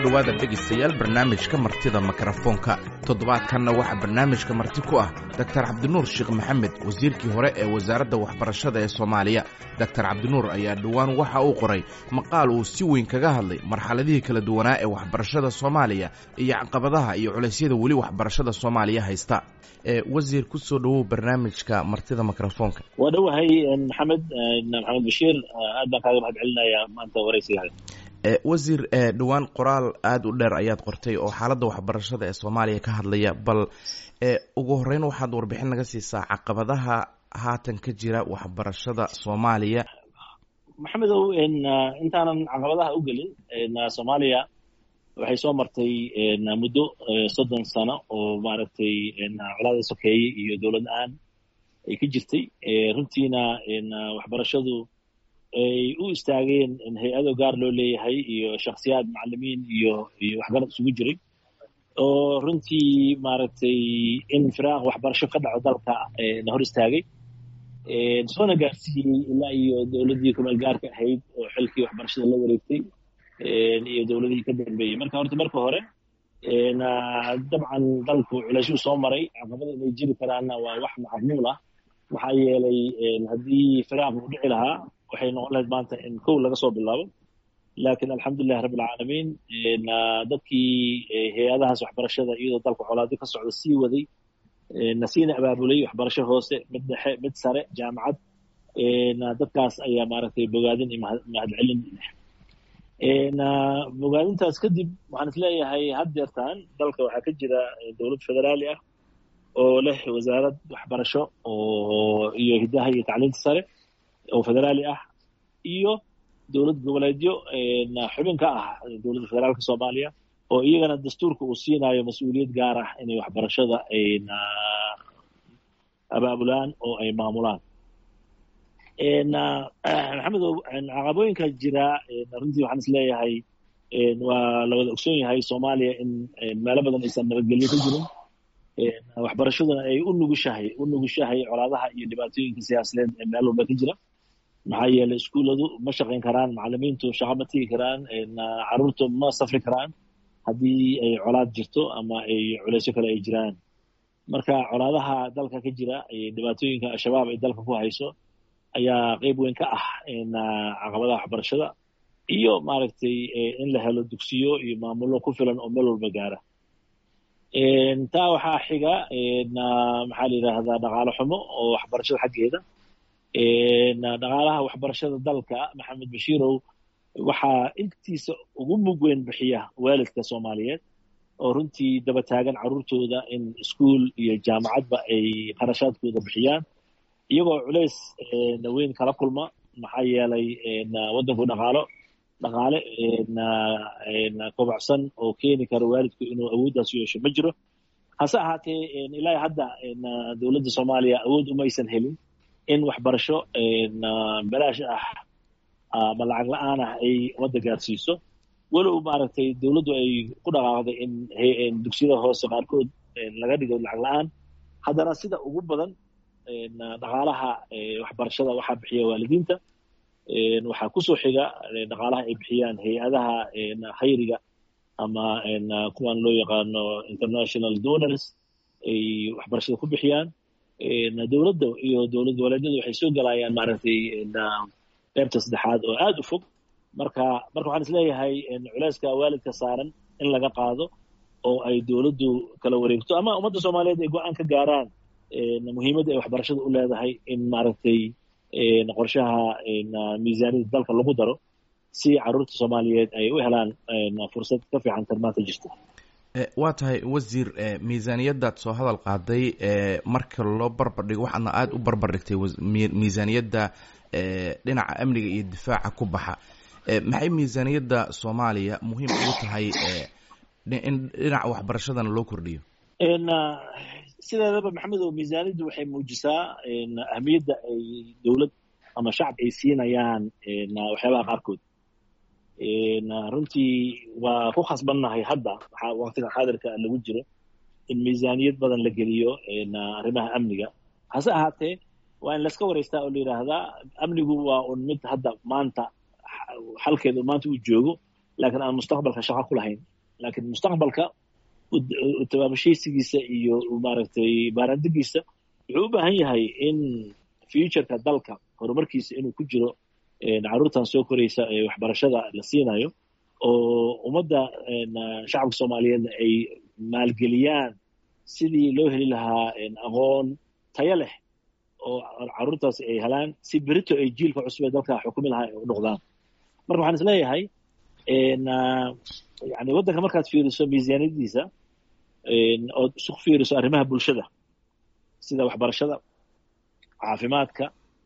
dhowaada dhegaystayaal barnaamijka martida mikrofoonka toddobaadkanna waxaa barnaamijka marti ku ah doktar cabdinuur sheekh maxamed wasiirkii hore ee wasaaradda waxbarashada ee soomaaliya doktar cabdinuur ayaa dhowaan waxa uu qoray maqaal uu si weyn kaga hadlay marxaladihii kala duwanaa ee waxbarashada soomaaliya iyo caqabadaha iyo culeysyada weli waxbarashada soomaaliya haysta wasiir ku soo dhowow barnaamijka martida mikrofoonka waa dhowahay maxamed maxamed bashiir aad baan kaaga mahad celinayaa maanta waraysigaha wasiir dhowaan qoraal aada u dheer ayaad qortay oo xaaladda waxbarashada ee soomaaliya ka hadlaya bal ugu horeyn waxaad warbixin naga siisaa caqabadaha haatan ka jira waxbarashada soomaaliya maxamedow intaanan caqabadaha u gelin soomaaliya waxay soo martay muddo soddon sano oo maaragtay colaada sokeeye iyo dowlad aan ay ka jirtay runtiina waxbarashadu ay u istaageen hay-ado gaar loo leeyahay iyo shaksiyaad macalimiin iyo iyo waxgarad isugu jiray oo runtii maaragtay in firaaq waxbarasho ka dhaco dalka na hor istaagay soona gaarsiiyey ilaa iyo dowladdii kumeel gaarka ahayd oo xilkii waxbarashada la wareegtay iyo dowladihii ka dambeeyey marka horta marka hore dabcan dalku culayshuu soo maray caqabada inay jiri karaanna waa wax macmuul ah maxaa yeelay haddii firaaq uu dhici lahaa waxay noqon lahayd maanta in kow laga soo bilaabo laakiin alxamdulilahi rabbi alcaalamiin dadkii hay-adahaas waxbarashada iyadoo dalka colaado ka socda sii waday nasiina abaabulay waxbarasho hoose mid dhexe mid sare jaamacad dadkaas ayaa maaragtay bogaadin iyo mahadcelin bogaadintaas kadib waxaan isleeyahay haddeertaan dalka waxaa ka jira dowlad federaali ah oo leh wasaarad waxbarasho oo iyo hiddaha iyo tacliinta sare oo federaali ah iyo dowlad goboleedyo xubin ka ah dowladda federaalka soomaaliya oo iyagana dastuurka uu siinayo mas-uuliyad gaar ah inay waxbarashada ayna abaabulaan oo ay maamulaan maxamedow caqabooyinka jira runtii waxaan is leeyahay waa la wada ogsoon yahay soomaaliya in meelo badan aysan nabadgelyo ka jirin waxbarashaduna ay u nugushahay u nugushahay colaadaha iyo dhibaatooyinka siyaasadeed ee meel walba ka jira maxaa yeelay iskuulladu ma shaqayn karaan macalimiintu shaqo ma tigi karaan caruurtu ma safri karaan haddii ay colaad jirto ama ay culeysyo kale ay jiraan marka colaadaha dalka ka jira dhibaatooyinka al-shabaab ay dalka ku hayso ayaa qeyb weyn ka ah caqabadaha waxbarashada iyo maaragtay in la helo dugsiyo iyo maamullo ku filan oo meel walba gaara taa waxaa xiga maxaa la yidhaahdaa dhaqaalo xumo oo waxbarashada xaggeeda dhaqaalaha waxbarashada dalka maxamed bashiirow waxaa intiisa ugu mug weyn bixiya waalidka soomaaliyeed oo runtii daba taagan carruurtooda in iskuol iyo jaamacadba ay qarashaadkooda bixiyaan iyagoo culays weyn kala kulma maxaa yeelay waddanku dhaqaalo dhaqaale kobocsan oo keeni kara waalidku inuu awooddaas yeesho ma jiro hase ahaatee ilaa hadda dowladda soomaaliya awood umaysan helin in waxbarasho balaash ah ama lacag la-aan ah ay wadda gaarsiiso walow maaragtay dowladdu ay ku dhaqaaqday in dugsiyada hoose qaarkood laga dhigo lacag la-aan haddana sida ugu badan dhaqaalaha waxbarashada waxaa bixiya waalidiinta waxaa kusoo xiga dhaqaalaha ay bixiyaan hay-adaha khayriga ama kuwan loo yaqaano international donors ay waxbarashada ku bixiyaan dowladda iyo dowlad goboleedyadu waxay soo galayaan maaragtay qeybta saddexaad oo aada u fog marka marka waxaan isleeyahay culeyska waalidka saaran in laga qaado oo ay dowladdu kala wareegto ama ummadda soomaaliyeed ay go-aan ka gaaraan muhiimadda ay waxbarashada u leedahay in maaragtay qorshaha miisaaniyada dalka lagu daro si carruurta soomaaliyeed ay u helaan fursad ka fiican tan maanta jirta waa tahay wasiir miisaaniyaddaad soo hadal qaaday marka loo barbar dhigo waxaadna aada u barbar dhigtay miisaaniyadda dhinaca amniga iyo difaaca ku baxa maxay miisaaniyadda soomaaliya muhiim ugu tahay in dhinaca waxbarashadana loo kordhiyo sideedaba maxamedow miisaaniyaddu waxay muujisaa ahmiyadda ay dowlad ama shacab ay siinayaan waxyaabaha qaarkood runtii waa ku khasbannahay hadda waxaa waqtiga xaadirka lagu jiro in miisaaniyad badan la geliyo arrimaha amniga hase ahaatee waa in laska waraystaa oo la yidhaahdaa amnigu waa un mid hadda maanta xalkeedu maanta uu joogo laakiin aan mustaqbalka shaqo ku lahayn laakiin mustaqbalka tabaabashaysigiisa iyo maaragtay baaraandigiisa wuxuu u baahan yahay in futureka dalka horumarkiisa inuu ku jiro carruurtan soo koraysa ee waxbarashada la siinayo oo ummadda shacabka soomaaliyeedna ay maalgeliyaan sidii loo heli lahaa aqoon tayo leh oo carruurtaasi ay helaan si berito ay jiilka cusub ee dalka xukumi lahaa ay u noqdaan marka waxaan is leeyahay yani waddanka markaad fiiriso miisaaniyadiisa ood isu fiiriso arrimaha bulshada sida waxbarashada caafimaadka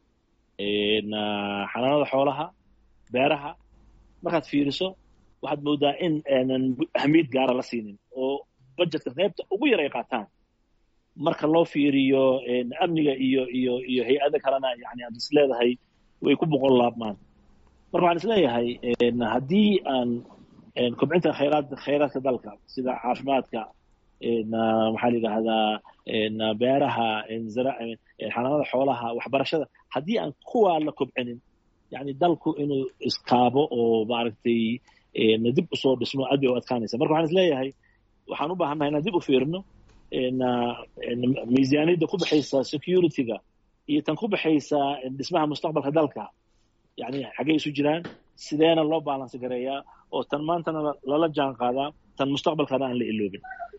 xanaanada xoolaha beeraha markaad fiiriso waxaad moodaa in aanan ahmiyad gaara la siinin oo budgetka qaybta ugu yar ay qaataan marka loo fiiriyo amniga iyo iyo iyo hay-ada kalena yani aad is leedahay way ku boqol laabmaan marka waxaan is leeyahay haddii aan kobcinta khayraad khayraadka dalka sida caafimaadka maxaa la yidhaahdaa beeraha xanaanada xoolaha waxbarashada haddii aan kuwaa la kobcinin yani dalku inuu iskaabo oo maaragtay dib usoo dhismo aad bay u adkaanaysa marka waxaan is leeyahay waxaan u baahannahay inaan dib u fiirino miisaaniyadda ku baxaysa security-ga iyo tan ku baxaysa dhismaha mustaqbalka dalka yani xaggay isu jiraan sideena loo baalansi gareeyaa oo tan maantana lala jaan qaadaa tan mustaqbalkana aan la iloobin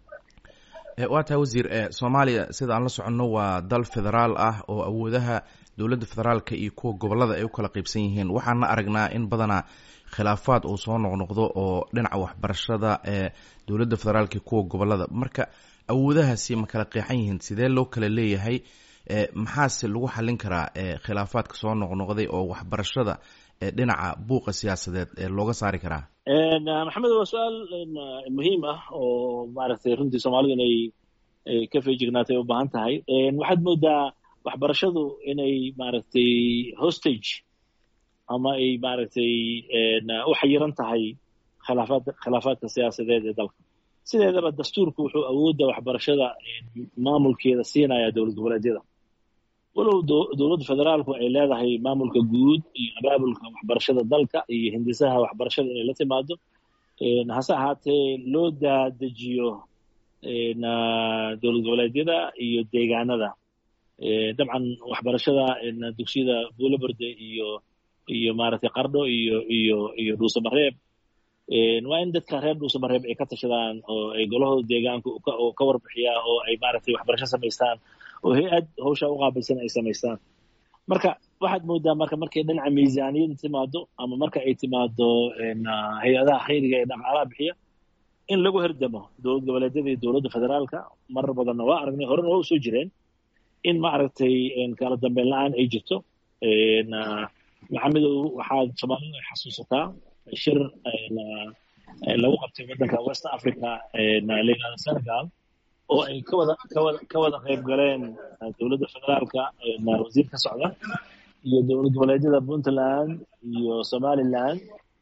waa tahay wasiir soomaaliya sida aan la soconno waa dal federaal ah oo awoodaha dowladda federaalka iyo kuwa gobollada ay u kala qaybsan yihiin waxaana aragnaa in badanaa khilaafaad uu soo noqnoqdo oo dhinaca waxbarashada ee dowladda federaalka iyo kuwa gobollada marka awoodahaasi ma kala qeexan yihiin sidee loo kala leeyahay maxaase lagu xallin karaa khilaafaadka soo noqnoqday oo waxbarashada dhinaca buuqa siyaasadeed looga saari karaa maxamed waa su-aal muhiim ah oo maaragtay runtii soomaalidu inay ka feejignaatay u baahan tahay waxaad moodaa waxbarashadu inay maaragtay hostage ama ay maaragtay u xayiran tahay khilaafaad khilaafaadka siyaasadeed ee dalka sideedaba dastuurku wuxuu awoodda waxbarashada maamulkeeda siinaya dowlad goboleedyada walow dowladda federaalku ay leedahay maamulka guud iyo abaabulka waxbarashada dalka iyo hindisaha waxbarashada inay la timaado hase ahaatee loo daadejiyo dowlad goboleedyada iyo deegaanada dabcan waxbarashada dugsiyada buulaberde iyo iyo maaragtay qardho iyo iyo iyo dhuusamareeb waa in dadka reer dhuusamareeb ay ka tashadaan oo ay golahooda deegaanka oo ka warbixiyaa oo ay maaragtay waxbarasho samaystaan oo hay-ad hawshaa u qaabilsan ay samaystaan marka waxaad moodaa marka markay dhinaca miisaaniyada timaado ama marka ay timaado hay-adaha khayriga ee dhaqaalaha bixiya in lagu herdamo dowlad goboleedyada iyo dowladda federaalka marar badanna waa aragnay horena waa usoo jireen in maaragtay kala dambeyn la-aan ay jirto maxamedow waxaad soomaalidu ay xasuusataa shir lagu qabtay waddanka west africa layihahdo senegal oo ay kawada kawada ka wada qayb galeen dowladda federaalka wasiir ka socda iyo dowlad goboleedyada puntland iyo somaliland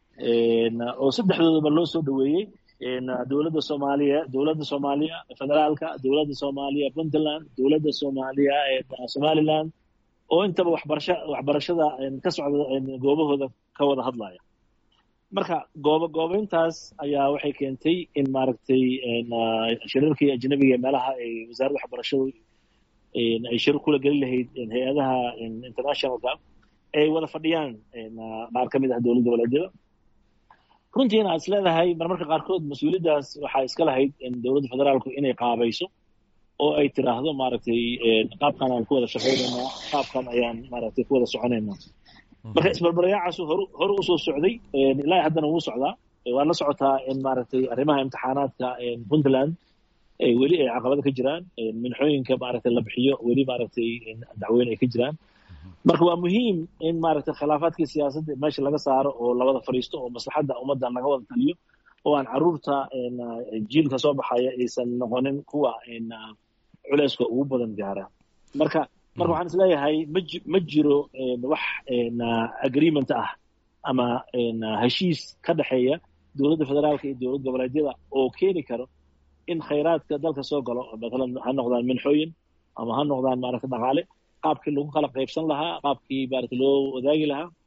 oo saddexdoodaba loo soo dhoweeyey dowladda soomaaliya dowladda soomaaliya federaalka dowladda soomaaliya puntland dowladda soomaaliya somaliland oo intaba waxbarasha waxbarashada ka socda goobahooda ka wada hadlaya marka goobo goobeyntaas ayaa waxay keentay in maaragtay shirarkii ajnabiga meelaha ay wasaaradda waxbarashadu ay shir kula geli lahayd hay-adaha internationalka ay wada fadhiyaan qaar ka mid ah dowlad goboleedyada runtiina aad is leedahay marmarka qaarkood mas-uuliyaddaas waxaa iska lahayd dowladda federaalku inay qaabayso oo ay tiraahdo maaragtay qaabkan aan ku wada shaqaynaynaa qaabkan ayaan maaragtay ku wada soconaynaa marka isbarbaryaacaas horu horu usoo socday ilaa haddana wuu socdaa waa la socotaa in maaragtay arrimaha imtixaanaadka puntland weli ay caqabada ka jiraan minxooyinka maaragtay la bixiyo weli maaragtay dacweyne ay ka jiraan marka waa muhiim in maaragtay khilaafaadkii siyaasadda meesha laga saaro oo lawada fadhiisto oo maslaxadda ummadda laga wada taliyo oo aan carruurta jiilka soo baxaya aysan noqonin kuwa culeyska ugu badan gaara marka marka waxaan is leeyahay maji ma jiro wax agreement ah ama heshiis ka dhexeeya dowladda federaalka iyo dowlad goboleedyada oo keeni karo in khayraadka dalka soo galo matalan ha noqdaan minxooyin ama ha noqdaan maaragta dhaqaale qaabkii lagu kala qaybsan lahaa qaabkii maaragta loo wadaagi lahaa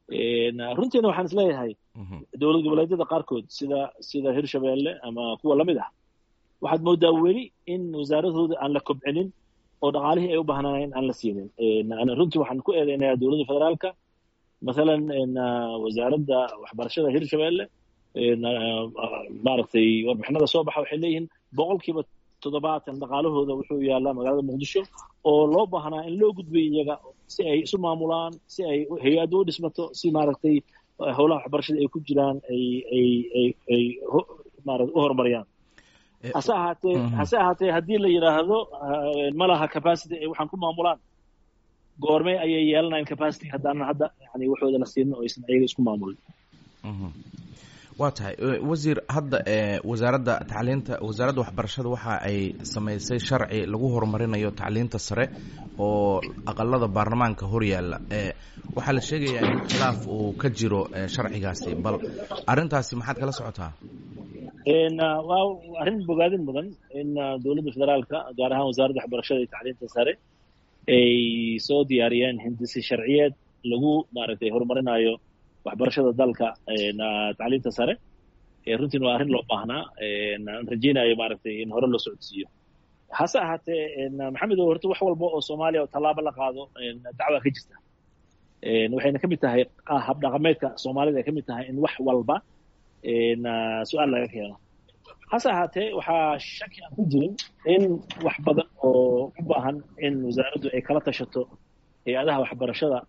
runtiina waxaan isleeyahay dowlad goboleedyada qaarkood sida sida hirshabeelle ama kuwa lamid ah waxaad moodaa weli in wasaaradooda aan la kobcinin oo dhaqaalihii ay u baahnaayeen aan la siinin runtii waxaan ku eedeynayaa dowladda federaalka mathalan wasaaradda waxbarashada hirshabeelle maaragtay warbixinada soo baxa waxay leeyihiin boqolkiiba toddobaatan dhaqaalahooda wuxuu yaalaa magaalada muqdisho oo loo baahnaa in loo gudbiyo iyaga si ay isu maamulaan si ay hay-adda u dhismato si maaragtay howlaha waxbarashada ay ku jiraan ay ay ay ay maarata u horumariyaan hase ahaatee hase ahaatee haddii la yidhaahdo ma laha capacity ay waxaan ku maamulaan goormee ayay yeelanayaan capacity haddaanan hadda yani waxooda la siinin oo aysan ayaga isku maamulin waa tahay wasiir hadda wasaaradda tacliinta wasaaradda waxbarashada waxa ay samaysay sharci lagu horumarinayo tacliinta sare oo aqalada baarlamaanka hor yaalla waxaa la sheegayaa in khilaaf uu ka jiro sharcigaasi bal arrintaasi maxaad kala socotaa waa arrin bogaadin mudan in dowladda federaalka gaar ahaan wasaaradda waxbarashada iyo tacliinta sare ay soo diyaariyeen hindisi sharciyeed lagu maaragtay horumarinayo waxbarashada dalka tacliinta sare runtiin waa arrin loo baahnaa aan rajeynayo maaragtay in hore loo socodsiiyo hase ahaatee maxamed horta wax walba oo soomaaliya oo tallaabo la qaado dacwaa ka jirta waxayna ka mid tahay habdhaqameedka soomaalida ay ka mid tahay in wax walba su-aal laga keeno hase ahaatee waxaa shaki aan ku jirin in wax badan oo u baahan in wasaaraddu ay kala tashato hay-adaha waxbarashada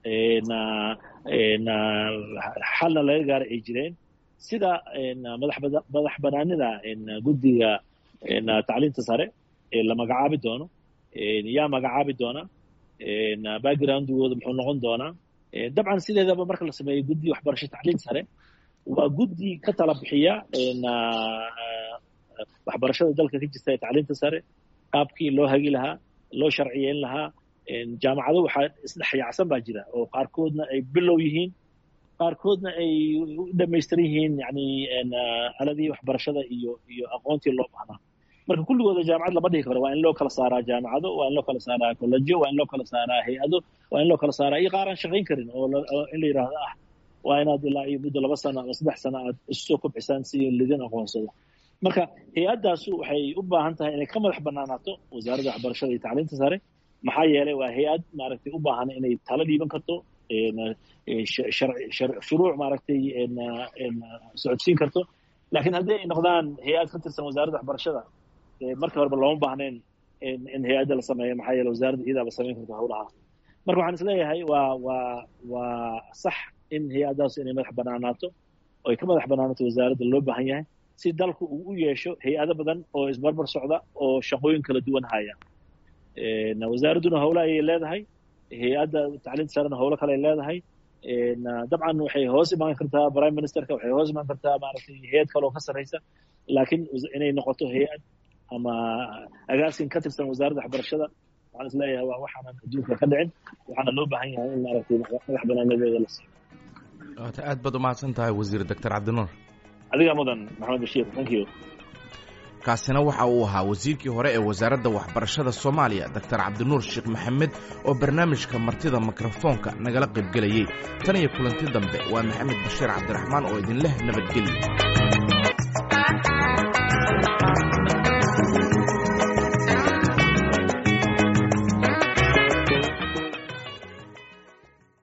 xalna laga gaara ay jireen sida madax banaanida guddiga tacliinta sare ee la magacaabi doono yaa magacaabi doona backgroundgooda muxuu noqon doonaa dabcan sideedaba marka la sameeyo guddi waxbarasho tacliin sare waa guddi ka tala bixiya waxbarashada dalka ka jirta ee tacliinta sare qaabkii loo hagi lahaa loo sharciyeyn lahaa jaamacado waxaa isdhexyaacsan baa jira oo qaarkoodna ay bilow yihiin qaarkoodna ay u dhamaystiran yihiin yani aladii waxbarashada iyo iyo aqoontii loo baahnaa marka kulligooda jaamacad lama dhihi karo waa in loo kala saaraa jaamacado waa in loo kala saaraa kollejo waa in loo kala saaraa hay-ado waa in loo kala saaraa iyo qaar aan shaqayn karin oo in la yidhaahdo ah waa inaad ilaa iyo muddo laba sano ama saddex sano aad isu soo kobcisaan si lidin aqoonsado marka hay-addaasu waxay u baahan tahay inay ka madax banaanaato wasaaradda waxbarashada iyo tacliinta sare maxaa yeelay waa hay-ad maaragtay u baahan inay talo dhiiban karto shuruuc maaragtay socodsiin karto laakiin haddii ay noqdaan hay-ad ka tirsan wasaaradda waxbarashada marka horeba looma baahnayn in hay-adda la sameeyo maxaa yeele wasaaradda iyadaaba samayn karto howlaha marka waxaan isleeyahay waa waa waa sax in hay-addaas inay madax banaanaato oo ay ka madax banaanaato wasaaradda loo baahan yahay si dalku uu u yeesho hay-ado badan oo isbarbar socda oo shaqooyin kala duwan haya wasaaradduna howle ayay leedahay hay-adda tacliinta sarena howlo kale ay leedahay dabcan waxay hoos imaan kartaa prime ministerka waxay hoos imaan kartaa maaragtay hay-ad kale oo ka sarreysa laakiin inay noqoto hay-ad ama agaasin ka tirsan wasaaradda waxbarashada waxaan isleeyahay waa waxaanan adduunka ka dhicin waxaana loo baahan yahay in maaragtay madax banaanadeeda la siiyo waata aad baad umahadsan tahay wasiir doctor cabdinuur adiga mudan maxamed bashiir thank you kaasina waxa uu ahaa wasiirkii hore ee wasaaradda waxbarashada soomaaliya doctor cabdinuur sheekh maxamed oo barnaamijka martida mikrofoonka nagala qaybgelayey tan iyo kulanti dambe waa maxamed bashiir cabdiraxmaan oo idinleh nabadgelyo